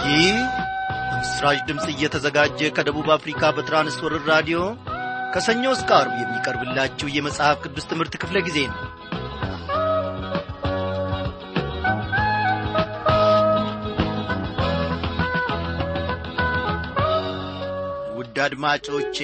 ይህ በምስራች ድምፅ እየተዘጋጀ ከደቡብ አፍሪካ በትራንስወርር ራዲዮ ከሰኞ እስከ አርብ የሚቀርብላችሁ የመጽሐፍ ቅዱስ ትምህርት ክፍለ ጊዜ ነው ውድ አድማጮቼ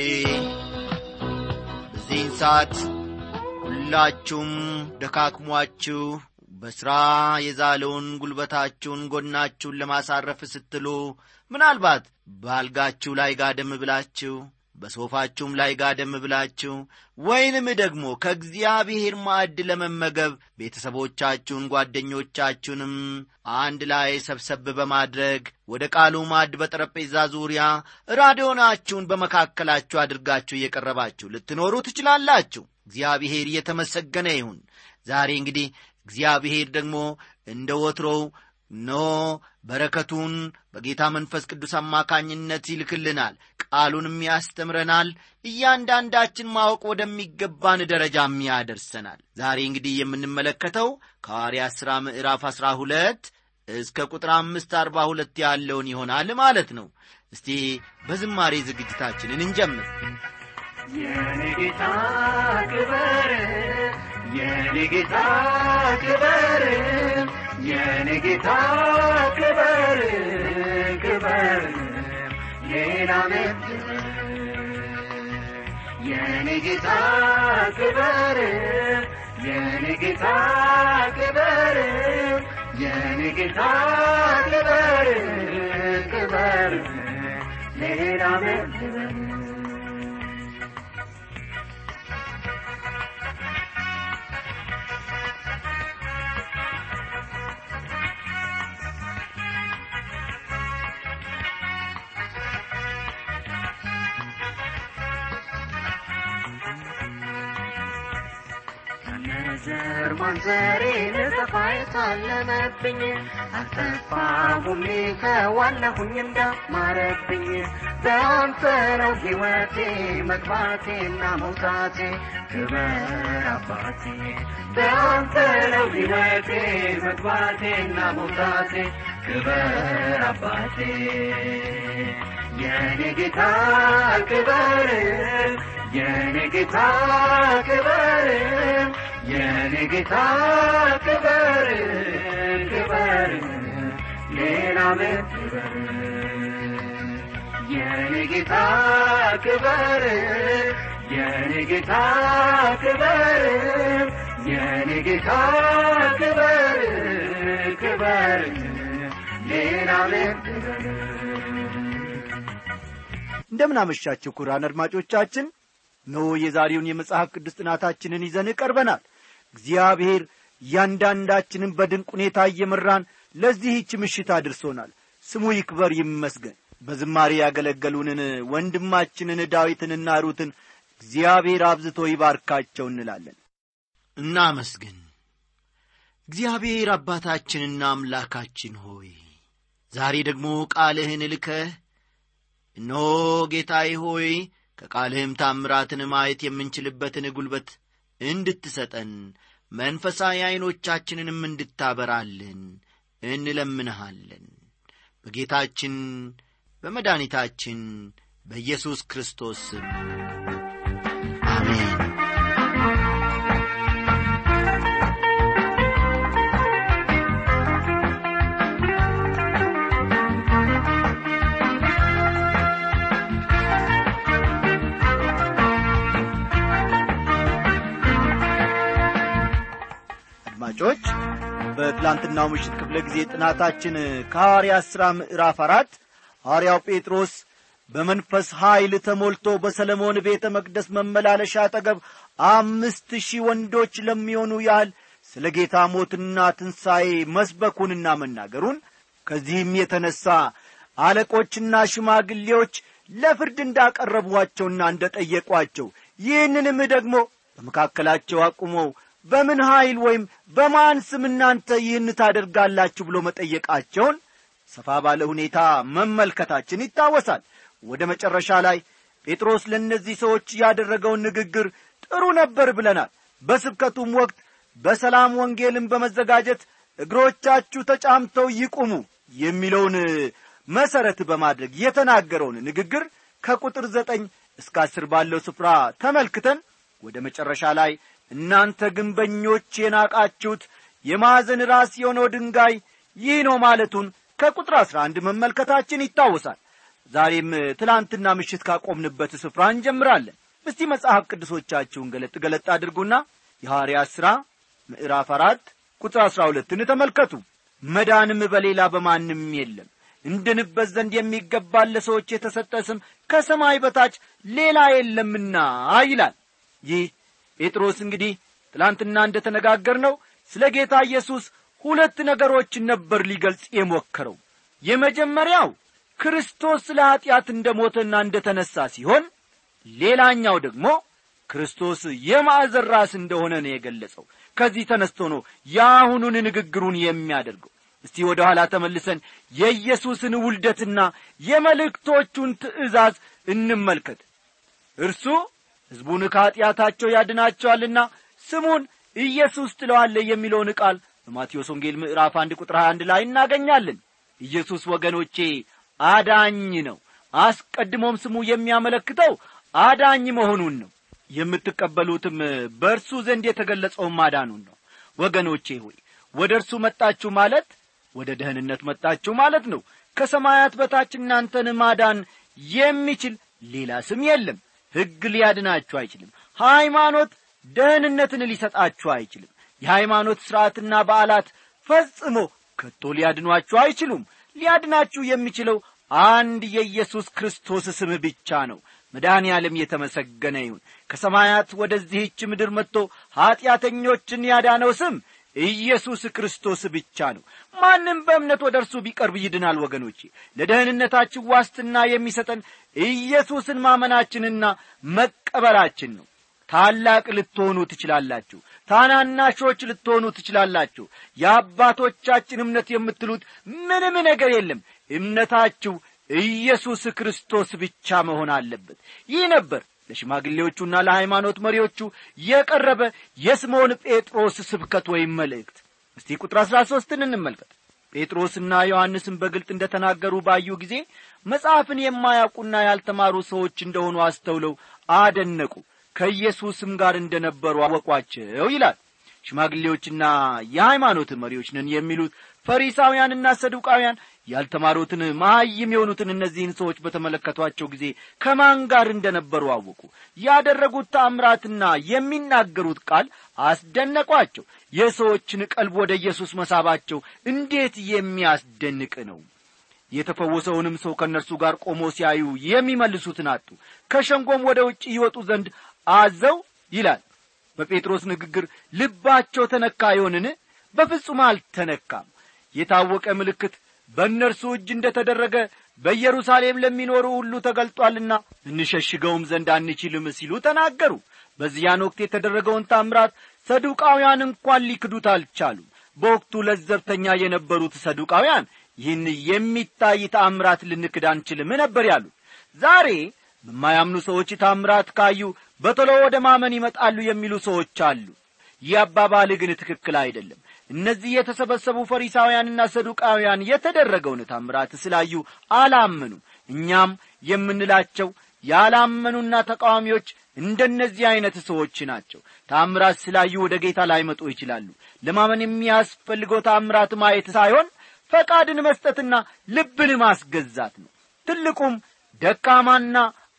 በዚህን ሰዓት ሁላችሁም ደካክሟችሁ በሥራ የዛለውን ጉልበታችሁን ጎናችሁን ለማሳረፍ ስትሉ ምናልባት በአልጋችሁ ላይ ጋደም ብላችሁ በሶፋችሁም ላይ ጋደም ብላችሁ ወይንም ደግሞ ከእግዚአብሔር ማዕድ ለመመገብ ቤተሰቦቻችሁን ጓደኞቻችሁንም አንድ ላይ ሰብሰብ በማድረግ ወደ ቃሉ ማዕድ በጠረጴዛ ዙሪያ ራዲዮናችሁን በመካከላችሁ አድርጋችሁ እየቀረባችሁ ልትኖሩ ትችላላችሁ እግዚአብሔር እየተመሰገነ ይሁን ዛሬ እንግዲህ እግዚአብሔር ደግሞ እንደ ወትሮው ኖ በረከቱን በጌታ መንፈስ ቅዱስ አማካኝነት ይልክልናል ቃሉንም ያስተምረናል እያንዳንዳችን ማወቅ ወደሚገባን ደረጃም ያደርሰናል ዛሬ እንግዲህ የምንመለከተው ከሐዋርያ ሥራ ምዕራፍ አሥራ ሁለት እስከ ቁጥር አምስት አርባ ሁለት ያለውን ይሆናል ማለት ነው እስቲ በዝማሬ ዝግጅታችንን እንጀምር የኔ ጌታ ክበር የኔ ጌታ ክበር የኔ ጌታ ክበር ክበር ሌላ ምድር የኔ ጌታ ክበር የኔ ጌታ ክበር የኔ ጌታ ክበር ክበር ሌላ ምድር ዘር ማንዘሬ ልጠፋ የታለመብኝ አልጠፋሁም ከዋለሁኝ እንዳማረብኝ በአንተ ነው ሕይወቴ መግባቴና መውጣቴ ክበር አባቴ በአንተ ነው ሕይወቴ መግባቴና መውጣቴ ክበር አባቴ የኔ ጌታ ክበር የኔ ጌታ ክበር የኔ ጌታ ክበር ክበር ሌላ ምን ክበር የኔ ጌታ ክበር የኔ ጌታ ክበር የኔ ጌታ ክበር ክበር ሌላ ምን ክበር እንደምን አመሻችሁ ኩራን አድማጮቻችን ኖ የዛሬውን የመጽሐፍ ቅዱስ ጥናታችንን ይዘን ቀርበናል እግዚአብሔር እያንዳንዳችንን በድንቅ ሁኔታ እየመራን ለዚህች ምሽት አድርሶናል ስሙ ይክበር ይመስገን በዝማሬ ያገለገሉንን ወንድማችንን ዳዊትንና ሩትን እግዚአብሔር አብዝቶ ይባርካቸው እንላለን እናመስግን እግዚአብሔር አባታችንና አምላካችን ሆይ ዛሬ ደግሞ ቃልህን ልከህ እነሆ ጌታዬ ሆይ ከቃልህም ታምራትን ማየት የምንችልበትን ጉልበት እንድትሰጠን መንፈሳዊ ዐይኖቻችንንም እንድታበራልን እንለምንሃለን በጌታችን በመድኃኒታችን በኢየሱስ ክርስቶስ ስም አሜን አድማጮች በትላንትናው ምሽት ክፍለ ጊዜ ጥናታችን ከሐዋርያ ሥራ ምዕራፍ አራት ሐዋርያው ጴጥሮስ በመንፈስ ኀይል ተሞልቶ በሰለሞን ቤተ መቅደስ መመላለሻ አጠገብ አምስት ሺህ ወንዶች ለሚሆኑ ያህል ስለ ጌታ ሞትና ትንሣኤ መስበኩንና መናገሩን ከዚህም የተነሣ አለቆችና ሽማግሌዎች ለፍርድ እንዳቀረቧቸውና እንደ ጠየቋቸው ይህንንም ደግሞ በመካከላቸው አቁመው በምን ኀይል ወይም በማን ስም እናንተ ይህን ታደርጋላችሁ ብሎ መጠየቃቸውን ሰፋ ባለ ሁኔታ መመልከታችን ይታወሳል ወደ መጨረሻ ላይ ጴጥሮስ ለእነዚህ ሰዎች ያደረገውን ንግግር ጥሩ ነበር ብለናል በስብከቱም ወቅት በሰላም ወንጌልን በመዘጋጀት እግሮቻችሁ ተጫምተው ይቁሙ የሚለውን መሠረት በማድረግ የተናገረውን ንግግር ከቁጥር ዘጠኝ እስከ አስር ባለው ስፍራ ተመልክተን ወደ መጨረሻ ላይ እናንተ ግንበኞች የናቃችሁት የማዕዘን ራስ የሆነው ድንጋይ ይህ ነው ማለቱን ከቁጥር አስራ አንድ መመልከታችን ይታወሳል ዛሬም ትላንትና ምሽት ካቆምንበት ስፍራ እንጀምራለን እስቲ መጽሐፍ ቅዱሶቻችሁን ገለጥ ገለጥ አድርጉና የሐዋርያት ሥራ ምዕራፍ አራት ቁጥር አሥራ ሁለትን ተመልከቱ መዳንም በሌላ በማንም የለም እንድንበት ዘንድ የሚገባን ለሰዎች የተሰጠ ስም ከሰማይ በታች ሌላ የለምና ይላል ይህ ጴጥሮስ እንግዲህ ትላንትና እንደ ተነጋገር ነው ስለ ጌታ ኢየሱስ ሁለት ነገሮችን ነበር ሊገልጽ የሞከረው የመጀመሪያው ክርስቶስ ስለ ኀጢአት እንደ ሞተና እንደ ተነሣ ሲሆን ሌላኛው ደግሞ ክርስቶስ የማዕዘን ራስ እንደሆነ ነው የገለጸው ከዚህ ተነስቶ ነው የአሁኑን ንግግሩን የሚያደርገው እስቲ ወደ ኋላ ተመልሰን የኢየሱስን ውልደትና የመልእክቶቹን ትእዛዝ እንመልከት እርሱ ሕዝቡን ከኀጢአታቸው ያድናቸዋልና ስሙን ኢየሱስ ጥለዋለ የሚለውን ቃል በማቴዎስ ወንጌል ምዕራፍ አንድ ቁጥር 21 ላይ እናገኛለን ኢየሱስ ወገኖቼ አዳኝ ነው አስቀድሞም ስሙ የሚያመለክተው አዳኝ መሆኑን ነው የምትቀበሉትም በእርሱ ዘንድ የተገለጸውን ማዳኑን ነው ወገኖቼ ሆይ ወደ እርሱ መጣችሁ ማለት ወደ ደህንነት መጣችሁ ማለት ነው ከሰማያት በታች እናንተን ማዳን የሚችል ሌላ ስም የለም ሕግ ሊያድናችሁ አይችልም ሃይማኖት ደህንነትን ሊሰጣችሁ አይችልም የሃይማኖት ሥርዓትና በዓላት ፈጽሞ ከቶ ሊያድኗችሁ አይችሉም ሊያድናችሁ የሚችለው አንድ የኢየሱስ ክርስቶስ ስም ብቻ ነው መድኃኔ ዓለም የተመሰገነ ይሁን ከሰማያት ወደዚህች ምድር መጥቶ ኀጢአተኞችን ያዳነው ስም ኢየሱስ ክርስቶስ ብቻ ነው ማንም በእምነት ወደ እርሱ ቢቀርብ ይድናል ወገኖቼ ለደህንነታችን ዋስትና የሚሰጠን ኢየሱስን ማመናችንና መቀበላችን ነው ታላቅ ልትሆኑ ትችላላችሁ ታናናሾች ልትሆኑ ትችላላችሁ የአባቶቻችን እምነት የምትሉት ምንም ነገር የለም እምነታችሁ ኢየሱስ ክርስቶስ ብቻ መሆን አለበት ይህ ነበር ለሽማግሌዎቹና ለሃይማኖት መሪዎቹ የቀረበ የስምዖን ጴጥሮስ ስብከት ወይም መልእክት እስቲ ቁጥር አሥራ ሦስትን እንመልከት ጴጥሮስና ዮሐንስን በግልጥ እንደ ተናገሩ ባዩ ጊዜ መጽሐፍን የማያውቁና ያልተማሩ ሰዎች እንደሆኑ አስተውለው አደነቁ ከኢየሱስም ጋር እንደ ነበሩ አወቋቸው ይላል ሽማግሌዎችና የሃይማኖት መሪዎች ነን የሚሉት ፈሪሳውያንና ሰዱቃውያን ያልተማሩትን መሐይም የሆኑትን እነዚህን ሰዎች በተመለከቷቸው ጊዜ ከማን ጋር እንደ ነበሩ አወቁ ያደረጉት ታምራትና የሚናገሩት ቃል አስደነቋቸው የሰዎችን ቀልብ ወደ ኢየሱስ መሳባቸው እንዴት የሚያስደንቅ ነው የተፈወሰውንም ሰው ከእነርሱ ጋር ቆሞ ሲያዩ የሚመልሱትን አጡ ከሸንጎም ወደ ውጭ ይወጡ ዘንድ አዘው ይላል በጴጥሮስ ንግግር ልባቸው ተነካ ይሆንን በፍጹም አልተነካም የታወቀ ምልክት በእነርሱ እጅ እንደ ተደረገ በኢየሩሳሌም ለሚኖሩ ሁሉ ተገልጧልና እንሸሽገውም ዘንድ አንችልም ሲሉ ተናገሩ በዚያን ወቅት የተደረገውን ታምራት ሰዱቃውያን እንኳን ሊክዱት አልቻሉም በወቅቱ ለዘብተኛ የነበሩት ሰዱቃውያን ይህን የሚታይ ታምራት ልንክድ አንችልም ነበር ያሉት ዛሬ በማያምኑ ሰዎች ታምራት ካዩ በቶሎ ወደ ማመን ይመጣሉ የሚሉ ሰዎች አሉ ይህ አባባል ግን ትክክል አይደለም እነዚህ የተሰበሰቡ ፈሪሳውያንና ሰዱቃውያን የተደረገውን ታምራት ስላዩ አላመኑ እኛም የምንላቸው ያላመኑና ተቃዋሚዎች እንደነዚህ ዐይነት ሰዎች ናቸው ታምራት ስላዩ ወደ ጌታ ላይመጡ ይችላሉ ለማመን የሚያስፈልገው ታምራት ማየት ሳይሆን ፈቃድን መስጠትና ልብን ማስገዛት ነው ትልቁም ደካማና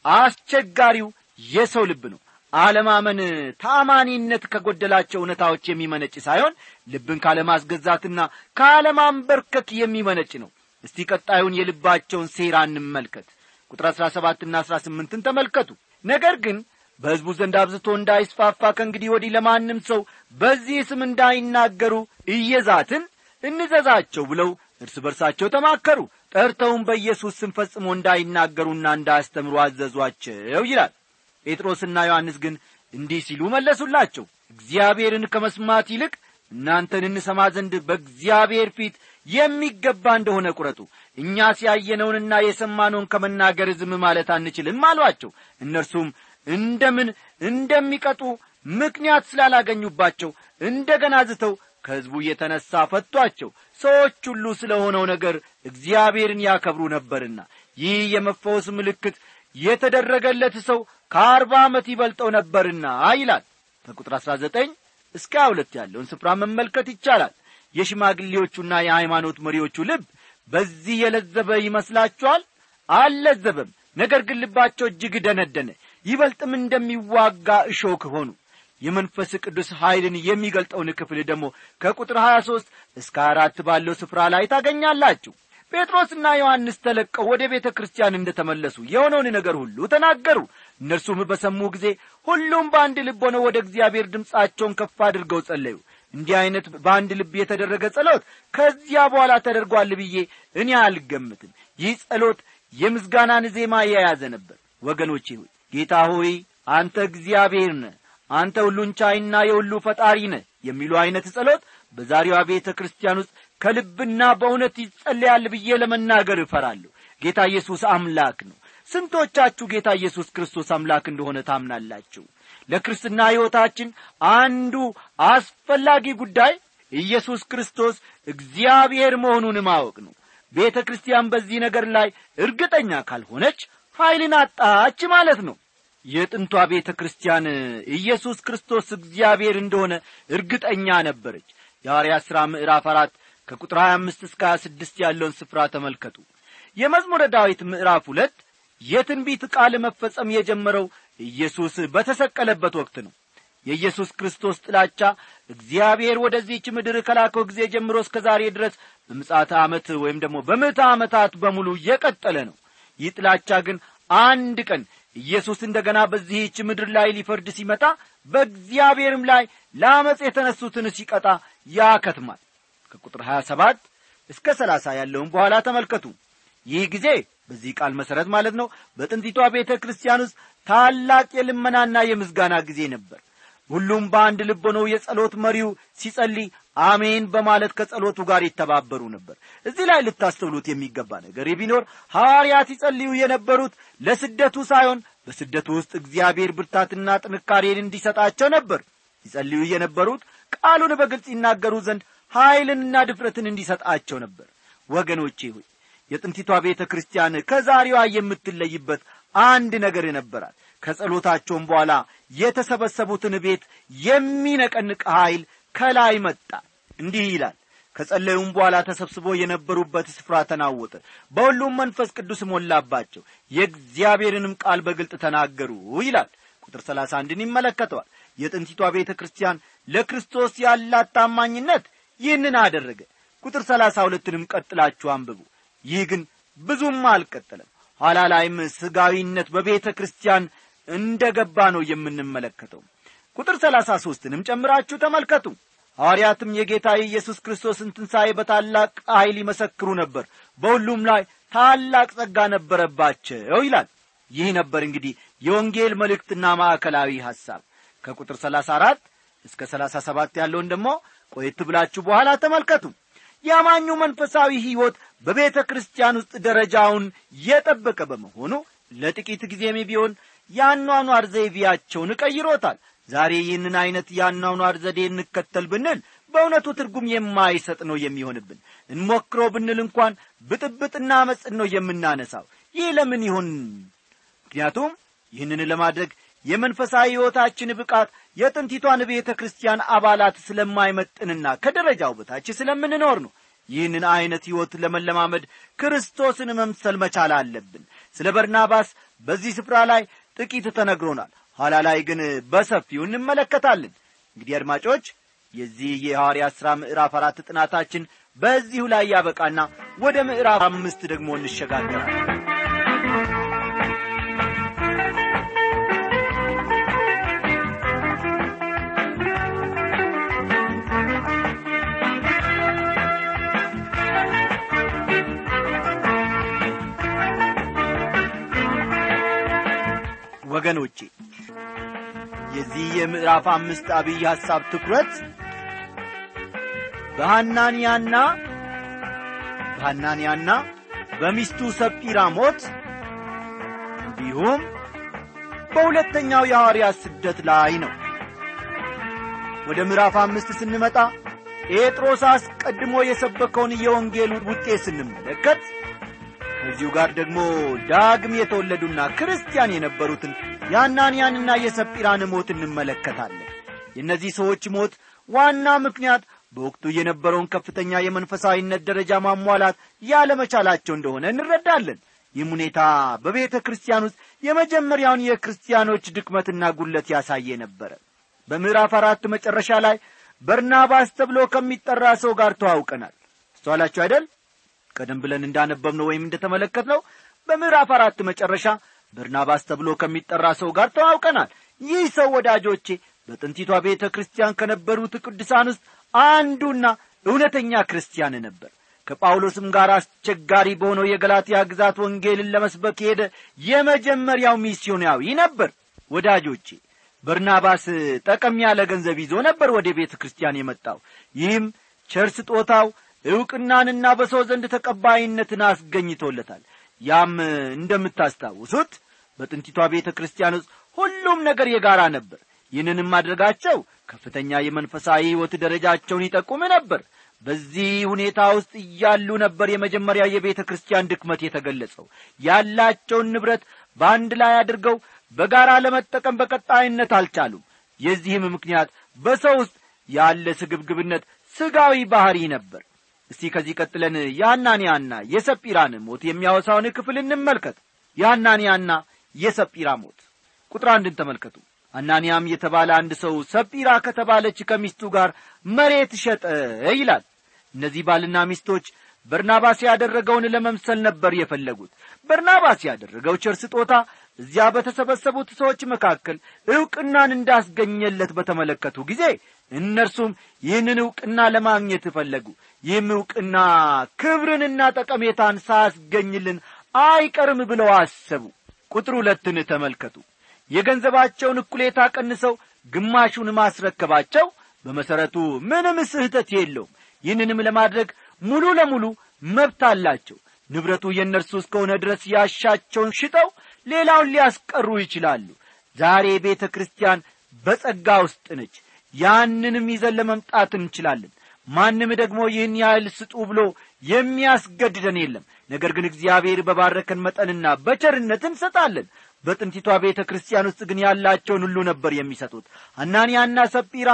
አስቸጋሪው የሰው ልብ ነው አለማመን ታማኒነት ከጐደላቸው እውነታዎች የሚመነጭ ሳይሆን ልብን ካለማስገዛትና ካለማንበርከክ የሚመነጭ ነው እስቲ ቀጣዩን የልባቸውን ሴራ እንመልከት ቁጥር አሥራ ሰባትና አሥራ ስምንትን ተመልከቱ ነገር ግን በሕዝቡ ዘንድ አብዝቶ እንዳይስፋፋ ከእንግዲህ ወዲህ ለማንም ሰው በዚህ ስም እንዳይናገሩ እየዛትን እንዘዛቸው ብለው እርስ በርሳቸው ተማከሩ ጠርተውም በኢየሱስ ስም ፈጽሞ እንዳይናገሩና እንዳያስተምሩ አዘዟቸው ይላል ጴጥሮስና ዮሐንስ ግን እንዲህ ሲሉ መለሱላቸው እግዚአብሔርን ከመስማት ይልቅ እናንተን እንሰማ ዘንድ በእግዚአብሔር ፊት የሚገባ እንደሆነ ቁረጡ እኛ ሲያየነውንና የሰማነውን ከመናገር ዝም ማለት አንችልም አሏቸው እነርሱም እንደምን እንደሚቀጡ ምክንያት ስላላገኙባቸው እንደ ገና ዝተው ከሕዝቡ የተነሣ ፈቷቸው ሰዎች ሁሉ ስለ ሆነው ነገር እግዚአብሔርን ያከብሩ ነበርና ይህ የመፈወስ ምልክት የተደረገለት ሰው ከአርባ ዓመት ይበልጠው ነበርና ይላል ከቁጥር አሥራ ዘጠኝ እስከ ሁለት ያለውን ስፍራ መመልከት ይቻላል የሽማግሌዎቹና የሃይማኖት መሪዎቹ ልብ በዚህ የለዘበ ይመስላችኋል አልለዘበም ነገር ግን ልባቸው እጅግ ደነደነ ይበልጥም እንደሚዋጋ እሾክ ሆኑ የመንፈስ ቅዱስ ኀይልን የሚገልጠውን ክፍል ደግሞ ከቁጥር 23 እስከ አራት ባለው ስፍራ ላይ ታገኛላችሁ ጴጥሮስና ዮሐንስ ተለቀው ወደ ቤተ ክርስቲያን እንደ ተመለሱ የሆነውን ነገር ሁሉ ተናገሩ እነርሱም በሰሙ ጊዜ ሁሉም በአንድ ልብ ሆነው ወደ እግዚአብሔር ድምፃቸውን ከፍ አድርገው ጸለዩ እንዲህ ዐይነት በአንድ ልብ የተደረገ ጸሎት ከዚያ በኋላ ተደርጓል ብዬ እኔ አልገምትም ይህ ጸሎት የምስጋናን ዜማ የያዘ ነበር ወገኖቼ ሆይ ጌታ ሆይ አንተ እግዚአብሔር ነህ አንተ ሁሉን ቻይና የሁሉ ፈጣሪ ነህ የሚሉ ዐይነት ጸሎት በዛሬዋ ቤተ ክርስቲያን ውስጥ ከልብና በእውነት ይጸለያል ብዬ ለመናገር እፈራለሁ ጌታ ኢየሱስ አምላክ ነው ስንቶቻችሁ ጌታ ኢየሱስ ክርስቶስ አምላክ እንደሆነ ታምናላችሁ ለክርስትና ሕይወታችን አንዱ አስፈላጊ ጉዳይ ኢየሱስ ክርስቶስ እግዚአብሔር መሆኑን ማወቅ ነው ቤተ ክርስቲያን በዚህ ነገር ላይ እርግጠኛ ካልሆነች ኀይልን አጣች ማለት ነው የጥንቷ ቤተ ክርስቲያን ኢየሱስ ክርስቶስ እግዚአብሔር እንደሆነ እርግጠኛ ነበረች የሐዋርያት ሥራ ምዕራፍ አራት ከቁጥር 25 እስከ 26 ያለውን ስፍራ ተመልከቱ የመዝሙረ ዳዊት ምዕራፍ ሁለት የትንቢት ቃል መፈጸም የጀመረው ኢየሱስ በተሰቀለበት ወቅት ነው የኢየሱስ ክርስቶስ ጥላቻ እግዚአብሔር ወደዚህች ምድር ከላከው ጊዜ ጀምሮ እስከ ዛሬ ድረስ በምጻተ ዓመት ወይም ደግሞ በምዕተ ዓመታት በሙሉ የቀጠለ ነው ይህ ጥላቻ ግን አንድ ቀን ኢየሱስ እንደ ገና በዚህች ምድር ላይ ሊፈርድ ሲመጣ በእግዚአብሔርም ላይ ለአመፅ የተነሱትን ሲቀጣ ያከትማል ከቁጥር 27 እስከ 30 ያለውን በኋላ ተመልከቱ ይህ ጊዜ በዚህ ቃል መሠረት ማለት ነው በጥንቲቷ ቤተ ክርስቲያን ውስጥ ታላቅ የልመናና የምስጋና ጊዜ ነበር ሁሉም በአንድ ልብ ሆነው የጸሎት መሪው ሲጸልይ አሜን በማለት ከጸሎቱ ጋር ይተባበሩ ነበር እዚህ ላይ ልታስተውሉት የሚገባ ነገር ቢኖር ሐዋርያት ይጸልዩ የነበሩት ለስደቱ ሳይሆን በስደቱ ውስጥ እግዚአብሔር ብርታትና ጥንካሬን እንዲሰጣቸው ነበር ይጸልዩ የነበሩት ቃሉን በግልጽ ይናገሩ ዘንድ ኀይልንና ድፍረትን እንዲሰጣቸው ነበር ወገኖቼ ሆይ የጥንቲቷ ቤተ ክርስቲያን ከዛሬዋ የምትለይበት አንድ ነገር ነበራት ከጸሎታቸውም በኋላ የተሰበሰቡትን ቤት የሚነቀንቅ ኀይል ከላይ መጣ እንዲህ ይላል ከጸለዩም በኋላ ተሰብስቦ የነበሩበት ስፍራ ተናወጠ በሁሉም መንፈስ ቅዱስ ሞላባቸው የእግዚአብሔርንም ቃል በግልጥ ተናገሩ ይላል ቁጥር ሰላሳ አንድን ይመለከተዋል የጥንቲቷ ቤተ ክርስቲያን ለክርስቶስ ያላት ታማኝነት ይህንን አደረገ ቁጥር ሰላሳ ሁለትንም ቀጥላችሁ አንብቡ ይህ ግን ብዙም አልቀጠለም ኋላ ላይም ስጋዊነት በቤተ ክርስቲያን እንደ ገባ ነው የምንመለከተው ቁጥር ሰላሳ ሦስትንም ጨምራችሁ ተመልከቱ ሐዋርያትም የጌታ የኢየሱስ ክርስቶስን ትንሣኤ በታላቅ ኀይል ይመሰክሩ ነበር በሁሉም ላይ ታላቅ ጸጋ ነበረባቸው ይላል ይህ ነበር እንግዲህ የወንጌል መልእክትና ማዕከላዊ ሐሳብ ከቁጥር ሰላሳ አራት እስከ ሰላሳ ሰባት ያለውን ደግሞ ቆየት ብላችሁ በኋላ ተመልከቱ የአማኙ መንፈሳዊ ሕይወት በቤተ ክርስቲያን ውስጥ ደረጃውን የጠበቀ በመሆኑ ለጥቂት ጊዜም ቢሆን የአኗኗር ዘይቤያቸውን ቀይሮታል ዛሬ ይህንን ዐይነት የአኗኗር ዘዴ እንከተል ብንል በእውነቱ ትርጉም የማይሰጥ ነው የሚሆንብን እንሞክረው ብንል እንኳን ብጥብጥና አመፅን ነው የምናነሳው ይህ ለምን ይሆን ምክንያቱም ይህንን ለማድረግ የመንፈሳዊ ሕይወታችን ብቃት የጥንቲቷን ቤተ ክርስቲያን አባላት ስለማይመጥንና ከደረጃው በታች ስለምንኖር ነው ይህንን ዐይነት ሕይወት ለመለማመድ ክርስቶስን መምሰል መቻል አለብን ስለ በርናባስ በዚህ ስፍራ ላይ ጥቂት ተነግሮናል ኋላ ላይ ግን በሰፊው እንመለከታለን እንግዲህ አድማጮች የዚህ የሐዋርያት ሥራ ምዕራፍ አራት ጥናታችን በዚሁ ላይ ያበቃና ወደ ምዕራፍ አምስት ደግሞ እንሸጋገራለን ወገኖቼ የዚህ የምዕራፍ አምስት አብይ ሐሳብ ትኩረት በሐናንያና በሐናንያና በሚስቱ ሰጲራ ሞት እንዲሁም በሁለተኛው የሐዋርያት ስደት ላይ ነው ወደ ምዕራፍ አምስት ስንመጣ ጴጥሮስ አስቀድሞ የሰበከውን የወንጌሉ ውጤት ስንመለከት ከዚሁ ጋር ደግሞ ዳግም የተወለዱና ክርስቲያን የነበሩትን የአናንያንና የሰጲራን ሞት እንመለከታለን የእነዚህ ሰዎች ሞት ዋና ምክንያት በወቅቱ የነበረውን ከፍተኛ የመንፈሳዊነት ደረጃ ማሟላት ያለመቻላቸው እንደሆነ እንረዳለን ይህም ሁኔታ በቤተ ክርስቲያን ውስጥ የመጀመሪያውን የክርስቲያኖች ድክመትና ጉለት ያሳየ ነበረ በምዕራፍ አራት መጨረሻ ላይ በርናባስ ተብሎ ከሚጠራ ሰው ጋር ተዋውቀናል አስተዋላችሁ አይደል ቀደም ብለን እንዳነበብነው ወይም እንደተመለከትነው በምዕራፍ አራት መጨረሻ በርናባስ ተብሎ ከሚጠራ ሰው ጋር ተዋውቀናል ይህ ሰው ወዳጆቼ በጥንቲቷ ቤተ ክርስቲያን ከነበሩት ቅዱሳን ውስጥ አንዱና እውነተኛ ክርስቲያን ነበር ከጳውሎስም ጋር አስቸጋሪ በሆነው የገላትያ ግዛት ወንጌልን ለመስበክ የሄደ የመጀመሪያው ሚስዮናዊ ነበር ወዳጆቼ በርናባስ ጠቀም ያለ ገንዘብ ይዞ ነበር ወደ ቤተ ክርስቲያን የመጣው ይህም ቸር ስጦታው ዕውቅናንና በሰው ዘንድ ተቀባይነትን አስገኝቶለታል ያም እንደምታስታውሱት በጥንቲቷ ቤተ ክርስቲያን ውስጥ ሁሉም ነገር የጋራ ነበር ይህንንም ማድረጋቸው ከፍተኛ የመንፈሳዊ ሕይወት ደረጃቸውን ይጠቁም ነበር በዚህ ሁኔታ ውስጥ እያሉ ነበር የመጀመሪያ የቤተ ክርስቲያን ድክመት የተገለጸው ያላቸውን ንብረት በአንድ ላይ አድርገው በጋራ ለመጠቀም በቀጣይነት አልቻሉም የዚህም ምክንያት በሰው ውስጥ ያለ ስግብግብነት ስጋዊ ባሕሪ ነበር እስቲ ከዚህ ቀጥለን የአናንያና የሰጲራን ሞት የሚያወሳውን ክፍል እንመልከት የአናንያና የሰጲራ ሞት ቁጥር አንድን ተመልከቱ አናንያም የተባለ አንድ ሰው ሰጲራ ከተባለች ከሚስቱ ጋር መሬት ሸጠ ይላል እነዚህ ባልና ሚስቶች በርናባስ ያደረገውን ለመምሰል ነበር የፈለጉት በርናባስ ያደረገው ቸር ስጦታ እዚያ በተሰበሰቡት ሰዎች መካከል ዕውቅናን እንዳስገኘለት በተመለከቱ ጊዜ እነርሱም ይህንን ዕውቅና ለማግኘት ፈለጉ ይህም ዕውቅና ክብርንና ጠቀሜታን ሳያስገኝልን አይቀርም ብለው አሰቡ ቁጥር ሁለትን ተመልከቱ የገንዘባቸውን እኩሌታ ቀንሰው ግማሹን ማስረከባቸው በመሠረቱ ምንም ስህተት የለውም ይህንንም ለማድረግ ሙሉ ለሙሉ መብት አላቸው ንብረቱ የእነርሱ እስከሆነ ድረስ ያሻቸውን ሽጠው ሌላውን ሊያስቀሩ ይችላሉ ዛሬ ቤተ ክርስቲያን በጸጋ ውስጥ ነች ያንንም ይዘን ለመምጣት እንችላለን ማንም ደግሞ ይህን ያህል ስጡ ብሎ የሚያስገድደን የለም ነገር ግን እግዚአብሔር በባረከን መጠንና በቸርነት እንሰጣለን በጥንቲቷ ቤተ ክርስቲያን ውስጥ ግን ያላቸውን ሁሉ ነበር የሚሰጡት አናንያና ሰጲራ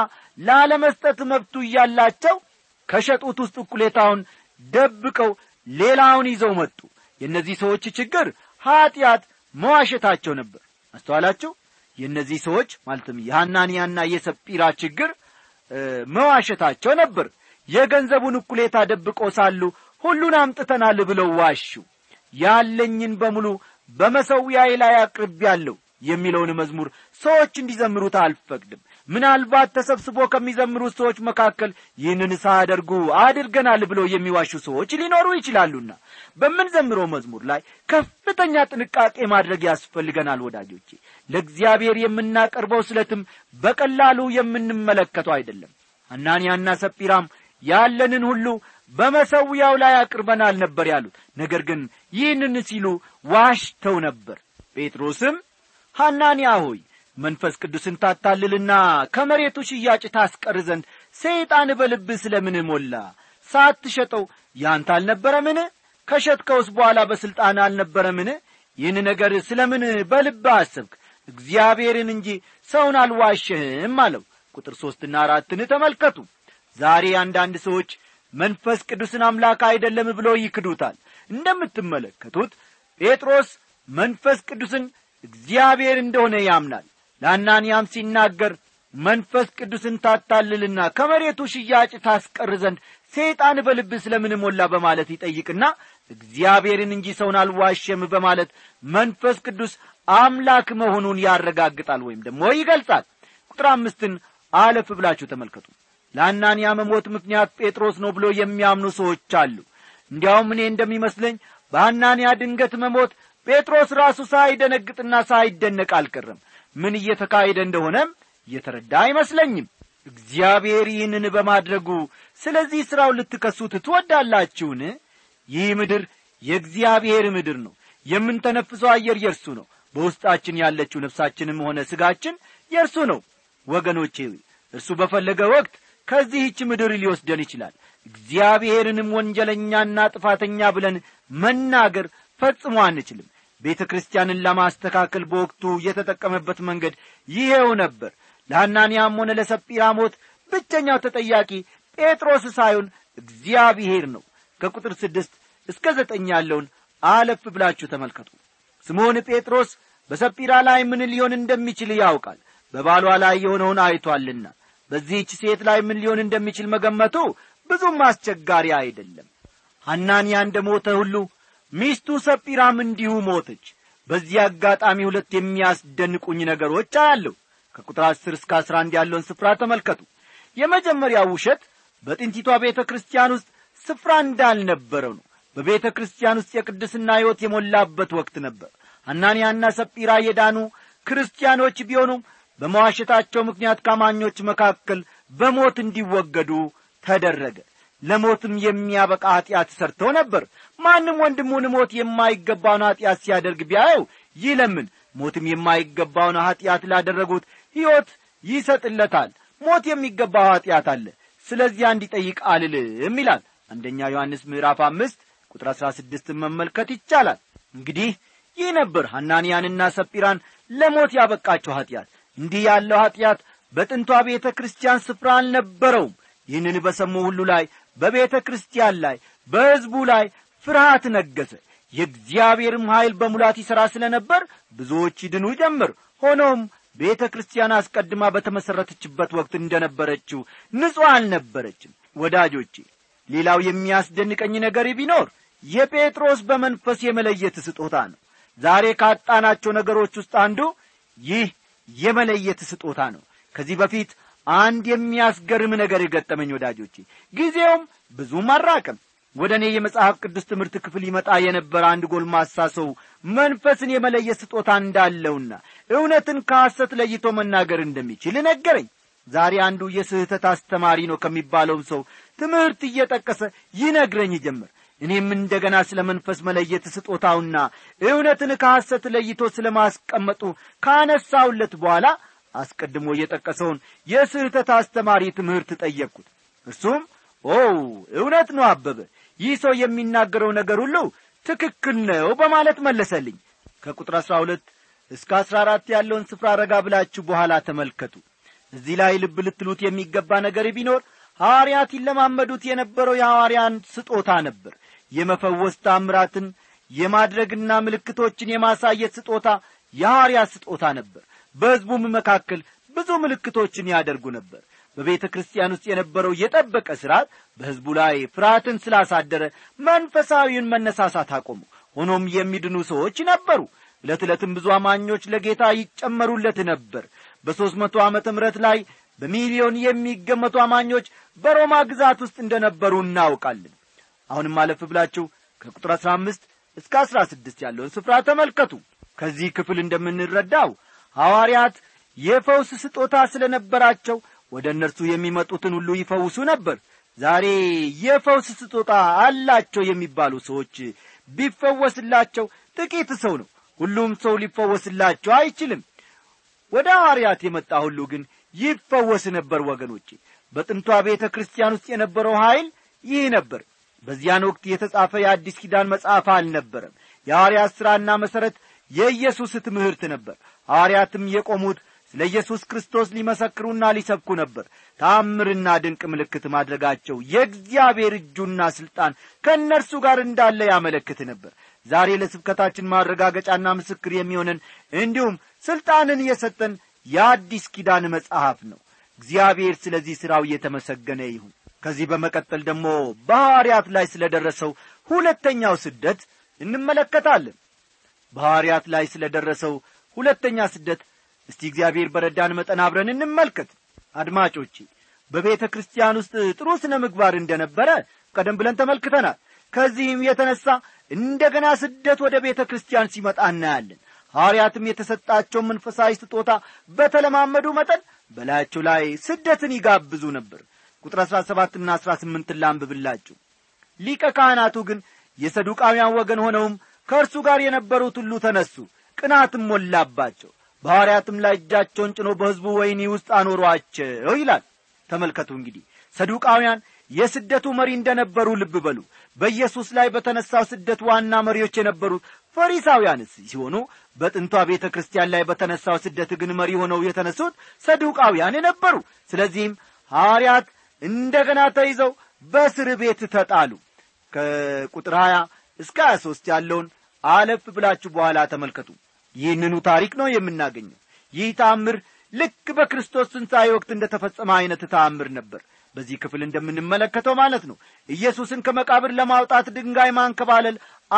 ላለመስጠት መብቱ እያላቸው ከሸጡት ውስጥ እኩሌታውን ደብቀው ሌላውን ይዘው መጡ የእነዚህ ሰዎች ችግር ኀጢአት መዋሸታቸው ነበር አስተዋላችሁ የእነዚህ ሰዎች ማለትም የሐናንያና የሰጲራ ችግር መዋሸታቸው ነበር የገንዘቡን እኩሌታ ደብቆ ሳሉ ሁሉን አምጥተናል ብለው ዋሹ ያለኝን በሙሉ በመሰዊያዬ ላይ አቅርቤያለሁ የሚለውን መዝሙር ሰዎች እንዲዘምሩት አልፈቅድም ምናልባት ተሰብስቦ ከሚዘምሩት ሰዎች መካከል ይህንን ሳያደርጉ አድርገናል ብለው የሚዋሹ ሰዎች ሊኖሩ ይችላሉና በምንዘምረው መዝሙር ላይ ከፍተኛ ጥንቃቄ ማድረግ ያስፈልገናል ወዳጆቼ ለእግዚአብሔር የምናቀርበው ስለትም በቀላሉ የምንመለከተው አይደለም አናንያና ሰጲራም ያለንን ሁሉ በመሰዊያው ላይ አቅርበናል ነበር ያሉት ነገር ግን ይህንን ሲሉ ዋሽተው ነበር ጴጥሮስም ሐናንያ ሆይ መንፈስ ቅዱስን ታታልልና ከመሬቱ ሽያጭ ታስቀር ዘንድ ሰይጣን በልብህ ስለ ምን ሞላ ሳትሸጠው ያንተ አልነበረምን ከሸጥከውስ በኋላ በሥልጣን አልነበረምን ይህን ነገር ስለ ምን በልብህ አሰብክ እግዚአብሔርን እንጂ ሰውን አልዋሸህም አለው ቁጥር ሦስትና አራትን ተመልከቱ ዛሬ አንዳንድ ሰዎች መንፈስ ቅዱስን አምላክ አይደለም ብሎ ይክዱታል እንደምትመለከቱት ጴጥሮስ መንፈስ ቅዱስን እግዚአብሔር እንደሆነ ያምናል ለአናንያም ሲናገር መንፈስ ቅዱስን ታታልልና ከመሬቱ ሽያጭ ታስቀር ዘንድ ሰይጣን በልብህ ስለምን ሞላ በማለት ይጠይቅና እግዚአብሔርን እንጂ ሰውን አልዋሸም በማለት መንፈስ ቅዱስ አምላክ መሆኑን ያረጋግጣል ወይም ደግሞ ይገልጻል ቁጥር አምስትን አለፍ ብላችሁ ተመልከቱ ለአናንያ መሞት ምክንያት ጴጥሮስ ነው ብሎ የሚያምኑ ሰዎች አሉ እንዲያውም እኔ እንደሚመስለኝ በአናንያ ድንገት መሞት ጴጥሮስ ራሱ ሳይደነግጥና ሳይደነቅ አልቀረም ምን እየተካሄደ እንደሆነም እየተረዳ አይመስለኝም እግዚአብሔር ይህንን በማድረጉ ስለዚህ ሥራው ልትከሱት ትወዳላችሁን ይህ ምድር የእግዚአብሔር ምድር ነው የምንተነፍሰው አየር የእርሱ ነው በውስጣችን ያለችው ነፍሳችንም ሆነ ሥጋችን የእርሱ ነው ወገኖቼ እርሱ በፈለገ ወቅት ከዚህች ምድር ሊወስደን ይችላል እግዚአብሔርንም ወንጀለኛና ጥፋተኛ ብለን መናገር ፈጽሞ አንችልም ቤተ ክርስቲያንን ለማስተካከል በወቅቱ የተጠቀመበት መንገድ ይሄው ነበር ለሐናንያም ሆነ ለሰጲራ ሞት ብቸኛው ተጠያቂ ጴጥሮስ ሳይሆን እግዚአብሔር ነው ከቁጥር ስድስት እስከ ዘጠኝ ያለውን አለፍ ብላችሁ ተመልከቱ ስምዖን ጴጥሮስ በሰጲራ ላይ ምን ሊሆን እንደሚችል ያውቃል በባሏ ላይ የሆነውን አይቶአልና በዚህች ሴት ላይ ምን ሊሆን እንደሚችል መገመቱ ብዙም አስቸጋሪ አይደለም ሐናንያ እንደ ሞተ ሁሉ ሚስቱ ሰጲራም እንዲሁ ሞተች በዚህ አጋጣሚ ሁለት የሚያስደንቁኝ ነገሮች አያለሁ ከቁጥር አስር እስከ አስራ አንድ ያለውን ስፍራ ተመልከቱ የመጀመሪያው ውሸት በጥንቲቷ ቤተ ክርስቲያን ውስጥ ስፍራ እንዳልነበረው ነው በቤተ ክርስቲያን ውስጥ የቅድስና ሕይወት የሞላበት ወቅት ነበር ሐናንያና ሰጲራ የዳኑ ክርስቲያኖች ቢሆኑም በመዋሸታቸው ምክንያት ከአማኞች መካከል በሞት እንዲወገዱ ተደረገ ለሞትም የሚያበቃ ኀጢአት ሰርተው ነበር ማንም ወንድሙን ሞት የማይገባውን ኀጢአት ሲያደርግ ቢያየው ይለምን ሞትም የማይገባውን ኀጢአት ላደረጉት ሕይወት ይሰጥለታል ሞት የሚገባው ኀጢአት አለ ስለዚያ እንዲጠይቅ አልልም ይላል አንደኛ ዮሐንስ ምዕራፍ አምስት ቁጥር አሥራ ስድስትን መመልከት ይቻላል እንግዲህ ይህ ነበር ሐናንያንና ሰጲራን ለሞት ያበቃቸው ኀጢአት እንዲህ ያለው ኀጢአት በጥንቷ ቤተ ክርስቲያን ስፍራ አልነበረውም ይህንን በሰሙ ሁሉ ላይ በቤተ ክርስቲያን ላይ በሕዝቡ ላይ ፍርሃት ነገሰ የእግዚአብሔርም ኀይል በሙላት ይሠራ ስለ ነበር ብዙዎች ይድኑ ጀምር ሆኖም ቤተ ክርስቲያን አስቀድማ በተመሠረተችበት ወቅት እንደ ነበረችው ንጹሕ አልነበረችም ወዳጆቼ ሌላው የሚያስደንቀኝ ነገር ቢኖር የጴጥሮስ በመንፈስ የመለየት ስጦታ ነው ዛሬ ካጣናቸው ነገሮች ውስጥ አንዱ ይህ የመለየት ስጦታ ነው ከዚህ በፊት አንድ የሚያስገርም ነገር የገጠመኝ ወዳጆቼ ጊዜውም ብዙም አራቅም ወደ እኔ የመጽሐፍ ቅዱስ ትምህርት ክፍል ይመጣ የነበረ አንድ ጎልማሳ ሰው መንፈስን የመለየት ስጦታ እንዳለውና እውነትን ከሐሰት ለይቶ መናገር እንደሚችል ነገረኝ ዛሬ አንዱ የስህተት አስተማሪ ነው ከሚባለውም ሰው ትምህርት እየጠቀሰ ይነግረኝ ጀመር እኔም እንደገና ስለ መንፈስ መለየት ስጦታውና እውነትን ከሐሰት ለይቶ ስለ ማስቀመጡ ካነሳውለት በኋላ አስቀድሞ የጠቀሰውን የስህተት አስተማሪ ትምህርት ጠየቅኩት እርሱም ኦ እውነት ነው አበበ ይህ ሰው የሚናገረው ነገር ሁሉ ትክክል ነው በማለት መለሰልኝ ከቁጥር አሥራ ሁለት እስከ አሥራ አራት ያለውን ስፍራ ረጋ ብላችሁ በኋላ ተመልከቱ እዚህ ላይ ልብ ልትሉት የሚገባ ነገር ቢኖር ሐዋርያት ይለማመዱት የነበረው የሐዋርያን ስጦታ ነበር የመፈወስ ታምራትን የማድረግና ምልክቶችን የማሳየት ስጦታ የሐዋርያት ስጦታ ነበር በሕዝቡም መካከል ብዙ ምልክቶችን ያደርጉ ነበር በቤተ ክርስቲያን ውስጥ የነበረው የጠበቀ ሥርዓት በሕዝቡ ላይ ፍርሃትን ስላሳደረ መንፈሳዊውን መነሳሳት አቆሙ ሆኖም የሚድኑ ሰዎች ነበሩ ዕለት ዕለትም ብዙ አማኞች ለጌታ ይጨመሩለት ነበር በሦስት መቶ ዓመተ ምሕረት ላይ በሚሊዮን የሚገመቱ አማኞች በሮማ ግዛት ውስጥ እንደ ነበሩ እናውቃለን አሁንም አለፍ ብላችሁ ከቁጥር አሥራ አምስት እስከ አሥራ ስድስት ያለውን ስፍራ ተመልከቱ ከዚህ ክፍል እንደምንረዳው ሐዋርያት የፈውስ ስጦታ ስለ ነበራቸው ወደ እነርሱ የሚመጡትን ሁሉ ይፈውሱ ነበር ዛሬ የፈውስ ስጦታ አላቸው የሚባሉ ሰዎች ቢፈወስላቸው ጥቂት ሰው ነው ሁሉም ሰው ሊፈወስላቸው አይችልም ወደ ሐዋርያት የመጣ ሁሉ ግን ይፈወስ ነበር ወገኖቼ በጥንቷ ቤተ ክርስቲያን ውስጥ የነበረው ኀይል ይህ ነበር በዚያን ወቅት የተጻፈ የአዲስ ኪዳን መጽሐፍ አልነበረም የሐዋርያት ሥራና መሠረት የኢየሱስ ትምህርት ነበር ሐዋርያትም የቆሙት ስለ ኢየሱስ ክርስቶስ ሊመሰክሩና ሊሰብኩ ነበር ታምርና ድንቅ ምልክት ማድረጋቸው የእግዚአብሔር እጁና ሥልጣን ከእነርሱ ጋር እንዳለ ያመለክት ነበር ዛሬ ለስብከታችን ማረጋገጫና ምስክር የሚሆነን እንዲሁም ሥልጣንን የሰጠን የአዲስ ኪዳን መጽሐፍ ነው እግዚአብሔር ስለዚህ ሥራው እየተመሰገነ ይሁን ከዚህ በመቀጠል ደግሞ በሐዋርያት ላይ ስለ ደረሰው ሁለተኛው ስደት እንመለከታለን በሐዋርያት ላይ ስለ ደረሰው ሁለተኛ ስደት እስቲ እግዚአብሔር በረዳን መጠን አብረን እንመልከት አድማጮቼ በቤተ ክርስቲያን ውስጥ ጥሩ ስነ ምግባር እንደነበረ ቀደም ብለን ተመልክተናል ከዚህም የተነሣ እንደገና ስደት ወደ ቤተ ክርስቲያን ሲመጣ እናያለን ሐዋርያትም የተሰጣቸው መንፈሳዊ ስጦታ በተለማመዱ መጠን በላያቸው ላይ ስደትን ይጋብዙ ነበር ቁጥር አሥራ ሰባትና አሥራ ስምንትን ላንብብላችሁ ሊቀ ካህናቱ ግን የሰዱቃውያን ወገን ሆነውም ከእርሱ ጋር የነበሩት ሁሉ ተነሱ ቅናትም ሞላባቸው በሐዋርያትም ላይ እጃቸውን ጭኖ በሕዝቡ ወይኒ ውስጥ አኖሯቸው ይላል ተመልከቱ እንግዲህ ሰዱቃውያን የስደቱ መሪ እንደነበሩ ልብ በሉ በኢየሱስ ላይ በተነሳው ስደት ዋና መሪዎች የነበሩት ፈሪሳውያን ሲሆኑ በጥንቷ ቤተ ክርስቲያን ላይ በተነሳው ስደት ግን መሪ ሆነው የተነሱት ሰዱቃውያን ነበሩ ስለዚህም ሐዋርያት እንደገና ተይዘው በእስር ቤት ተጣሉ ከቁጥር 20 እስከ 23 ያለውን አለፍ ብላችሁ በኋላ ተመልከቱ ይህንኑ ታሪክ ነው የምናገኘው ይህ ተአምር ልክ በክርስቶስ ትንሣኤ ወቅት እንደ ተፈጸመ ዐይነት ተአምር ነበር በዚህ ክፍል እንደምንመለከተው ማለት ነው ኢየሱስን ከመቃብር ለማውጣት ድንጋይ ማንከባለል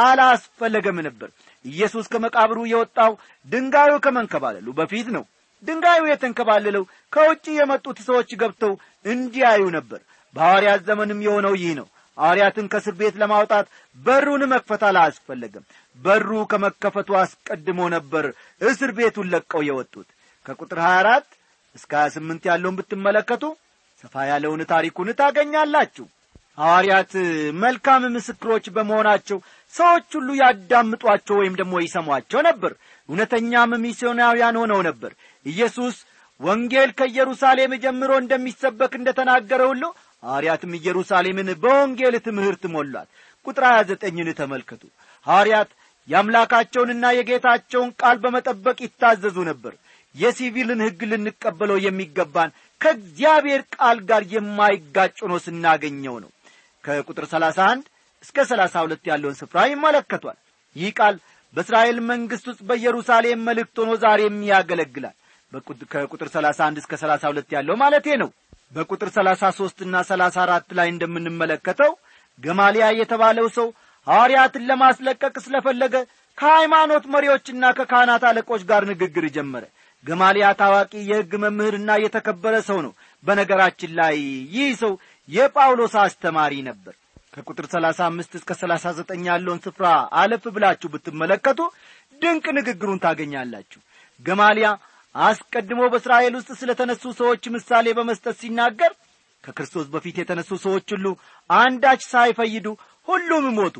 አላስፈለገም ነበር ኢየሱስ ከመቃብሩ የወጣው ድንጋዩ ከመንከባለሉ በፊት ነው ድንጋዩ የተንከባለለው ከውጭ የመጡት ሰዎች ገብተው እንዲያዩ ነበር በሐዋርያት ዘመንም የሆነው ይህ ነው ሐዋርያትን ከእስር ቤት ለማውጣት በሩን መክፈት አላስፈለገም በሩ ከመከፈቱ አስቀድሞ ነበር እስር ቤቱን ለቀው የወጡት ከቁጥር 24 እስከ 28 ያለውን ብትመለከቱ ሰፋ ያለውን ታሪኩን ታገኛላችሁ ሐዋርያት መልካም ምስክሮች በመሆናቸው ሰዎች ሁሉ ያዳምጧቸው ወይም ደግሞ ይሰሟቸው ነበር እውነተኛም ሚስዮናውያን ሆነው ነበር ኢየሱስ ወንጌል ከኢየሩሳሌም ጀምሮ እንደሚሰበክ እንደ ተናገረ ሁሉ ሐዋርያትም ኢየሩሳሌምን በወንጌል ትምህርት ሞሏት ቁጥር 29ን ተመልከቱ ሐዋርያት የአምላካቸውንና የጌታቸውን ቃል በመጠበቅ ይታዘዙ ነበር የሲቪልን ሕግ ልንቀበለው የሚገባን ከእግዚአብሔር ቃል ጋር የማይጋጭ ሆኖ ስናገኘው ነው ከቁጥር 31 እስከ 32 ያለውን ስፍራ ይመለከቷል ይህ ቃል በእስራኤል መንግሥት ውስጥ በኢየሩሳሌም መልእክት ሆኖ ዛሬም ያገለግላል ከቁጥር 31 እስከ 32 ያለው ማለቴ ነው በቁጥር 33 እና 34 ላይ እንደምንመለከተው ገማሊያ የተባለው ሰው ሐዋርያትን ለማስለቀቅ ስለፈለገ ከሃይማኖት መሪዎችና ከካህናት አለቆች ጋር ንግግር ጀመረ ገማሊያ ታዋቂ የሕግ መምህርና የተከበረ ሰው ነው በነገራችን ላይ ይህ ሰው የጳውሎስ አስተማሪ ነበር ከቁጥር 35 እስከ 39 ያለውን ስፍራ አለፍ ብላችሁ ብትመለከቱ ድንቅ ንግግሩን ታገኛላችሁ ገማሊያ አስቀድሞ በእስራኤል ውስጥ ስለ ተነሱ ሰዎች ምሳሌ በመስጠት ሲናገር ከክርስቶስ በፊት የተነሱ ሰዎች ሁሉ አንዳች ሳይፈይዱ ሁሉም ሞቱ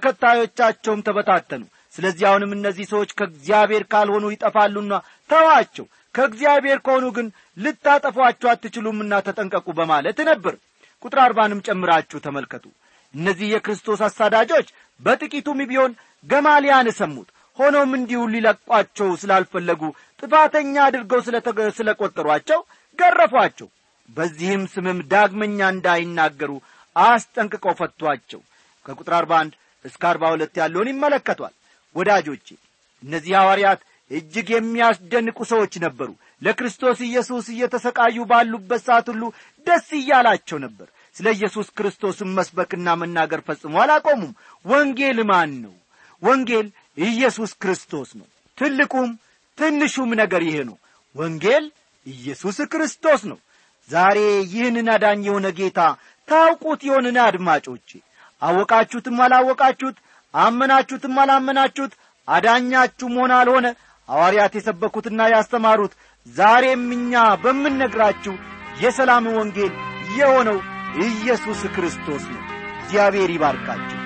ተከታዮቻቸውም ተበታተኑ ስለዚህ አሁንም እነዚህ ሰዎች ከእግዚአብሔር ካልሆኑ ይጠፋሉና ተዋቸው ከእግዚአብሔር ከሆኑ ግን ልታጠፏቸው አትችሉምና ተጠንቀቁ በማለት ነበር ቁጥር አርባንም ጨምራችሁ ተመልከቱ እነዚህ የክርስቶስ አሳዳጆች በጥቂቱም ቢሆን ገማሊያን ሰሙት ሆኖም እንዲሁ ሊለቋቸው ስላልፈለጉ ጥፋተኛ አድርገው ስለ ቈጠሯቸው ገረፏቸው በዚህም ስምም ዳግመኛ እንዳይናገሩ አስጠንቅቀው ፈቷቸው ከቁጥር አርባ አንድ እስከ አርባ ሁለት ያለውን ይመለከቷል ወዳጆቼ እነዚህ ሐዋርያት እጅግ የሚያስደንቁ ሰዎች ነበሩ ለክርስቶስ ኢየሱስ እየተሰቃዩ ባሉበት ሰዓት ሁሉ ደስ እያላቸው ነበር ስለ ኢየሱስ ክርስቶስን መስበክና መናገር ፈጽሞ አላቆሙም ወንጌል ማን ነው ወንጌል ኢየሱስ ክርስቶስ ነው ትልቁም ትንሹም ነገር ይሄ ነው ወንጌል ኢየሱስ ክርስቶስ ነው ዛሬ ይህንን አዳኝ የሆነ ጌታ ታውቁት የሆንን አድማጮቼ አወቃችሁትም አላወቃችሁት አመናችሁትም አላመናችሁት አዳኛችሁም ሆነ አልሆነ ሐዋርያት የሰበኩትና ያስተማሩት ዛሬም እኛ በምንነግራችሁ የሰላም ወንጌል የሆነው ኢየሱስ ክርስቶስ ነው እግዚአብሔር ይባርካችሁ